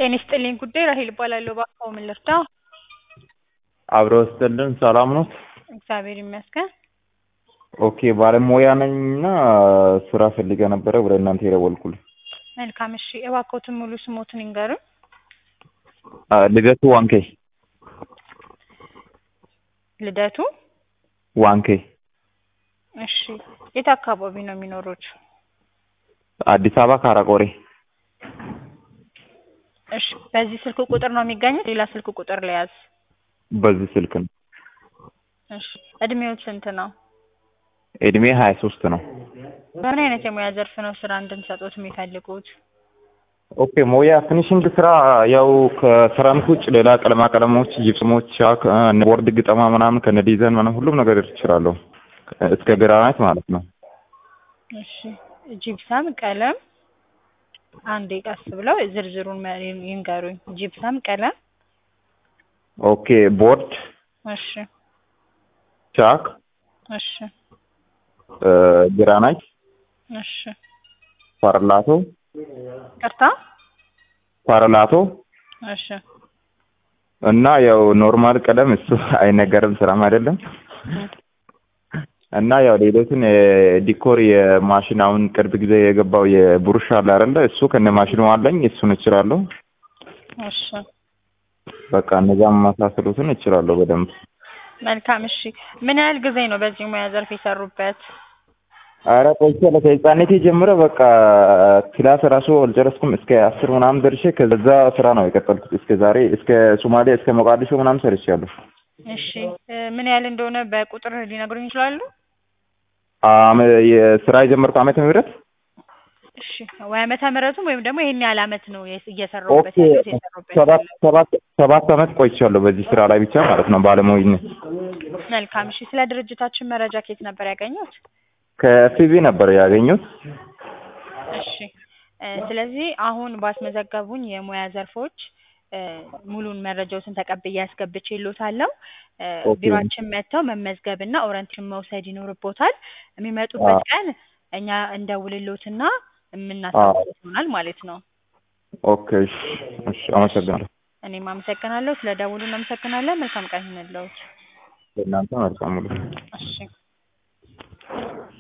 ጤና ይስጥልኝ ጉዳይ ራሄል እባላለሁ። እባክዎ ምን ልርዳ? አብሮ ይስጥልን። ሰላም ነው? እግዚአብሔር ይመስገን። ኦኬ ባለሙያ ነኝ እና ስራ ፈልጌ ነበረ ወደ እናንተ የደወልኩልኝ። መልካም እሺ፣ እባክዎትን ሙሉ ስሞትን ይንገሩን? አ፣ ልደቱ ዋንኬ ልደቱ ዋንኬ እሺ፣ የት አካባቢ ነው የሚኖሩት? አዲስ አበባ ካራቆሬ። እሺ፣ በዚህ ስልክ ቁጥር ነው የሚገኙት? ሌላ ስልክ ቁጥር ለያዝ? በዚህ ስልክ ነው። እሺ፣ እድሜዎት ስንት ነው? እድሜ ሀያ ሶስት ነው። በምን አይነት የሙያ ዘርፍ ነው ስራ እንድንሰጦት የሚፈልጉት? ኦኬ ሞያ ፊኒሽንግ ስራ ያው ከሰራሚክ ውጭ ሌላ ቀለማ ቀለሞች፣ ጂፕስሞች፣ ቻክ፣ ቦርድ ግጠማ ምናምን ከነ ዲዛይን ምናምን ሁሉም ነገር እችላለሁ እስከ ግራናይት ማለት ነው። እሺ፣ ጂፕሰም፣ ቀለም አንዴ ቀስ ብለው ዝርዝሩን መ- ይንገሩኝ። ጂፕሰም፣ ቀለም፣ ኦኬ ቦርድ፣ እሺ፣ ቻክ፣ እሺ፣ ግራናይት፣ እሺ። ፓርላቶ ቅርታ፣ ፓርላቶ እሺ፣ እና ያው ኖርማል ቀለም እሱ አይነገርም ስራም አይደለም እና ያው ሌሎችን ዲኮር የማሽን አሁን ቅርብ ጊዜ የገባው የብሩሽ አለ አይደለ? እሱ ከነ ማሽኑ አለኝ። እሱን እችላለሁ። እሺ። በቃ እነዛ መሳሰሉትን እችላለሁ በደንብ። መልካም እሺ። ምን ያህል ጊዜ ነው በዚህ ሙያ ዘርፍ የሰሩበት? አረ ቆይቻለሁ ከህፃንነቴ ጀምሮ በቃ ክላስ ራሱ አልጨረስኩም። እስከ አስር ምናምን ደርሼ ከዛ ስራ ነው የቀጠልኩት እስከ ዛሬ እስከ ሶማሌ እስከ ሞቃዲሾ ምናምን ሰርቻለሁ። እሺ እ ምን ያህል እንደሆነ በቁጥር ሊነግሩኝ ይችላሉ? አመ የስራ የጀመርኩ ዓመተ ምህረት እሺ ወይ ዓመተ ምህረቱም ወይም ደግሞ ይሄን ያህል ዓመት ነው የስ- እየሰራሁበት ኦኬ ያለሁት የሰራሁበት ሰባት ያለሁት። ሰባት ሰባት ዓመት ቆይቻለሁ በዚህ ስራ ላይ ብቻ ማለት ነው ባለሙያነት። መልካም እሺ። ስለ ድርጅታችን መረጃ ከየት ነበር ያገኙት? ከፊቪ ነበር ያገኙት። እሺ እ ስለዚህ አሁን ባስመዘገቡኝ የሙያ ዘርፎች እ ሙሉን መረጃዎትን ተቀብዬ አስገብቼልዎታለሁ። እ ኦኬ። ቢሮአችን መጥተው መመዝገብና ኦሪንቴሽን መውሰድ ይኖርቦታል። የሚመጡበት አዎ። ቀን እኛ እንደውልልዎትና የምናሳውቅዎት ይሆናል ማለት ነው። ኦኬ እሺ፣ እሺ አመሰግናለሁ። እኔም አመሰግናለሁ። ስለ ደውሉ እናመሰግናለን። መልካም ቀን ይሁንልዎት። ለእናንተ መልካም ሙሉ እሺ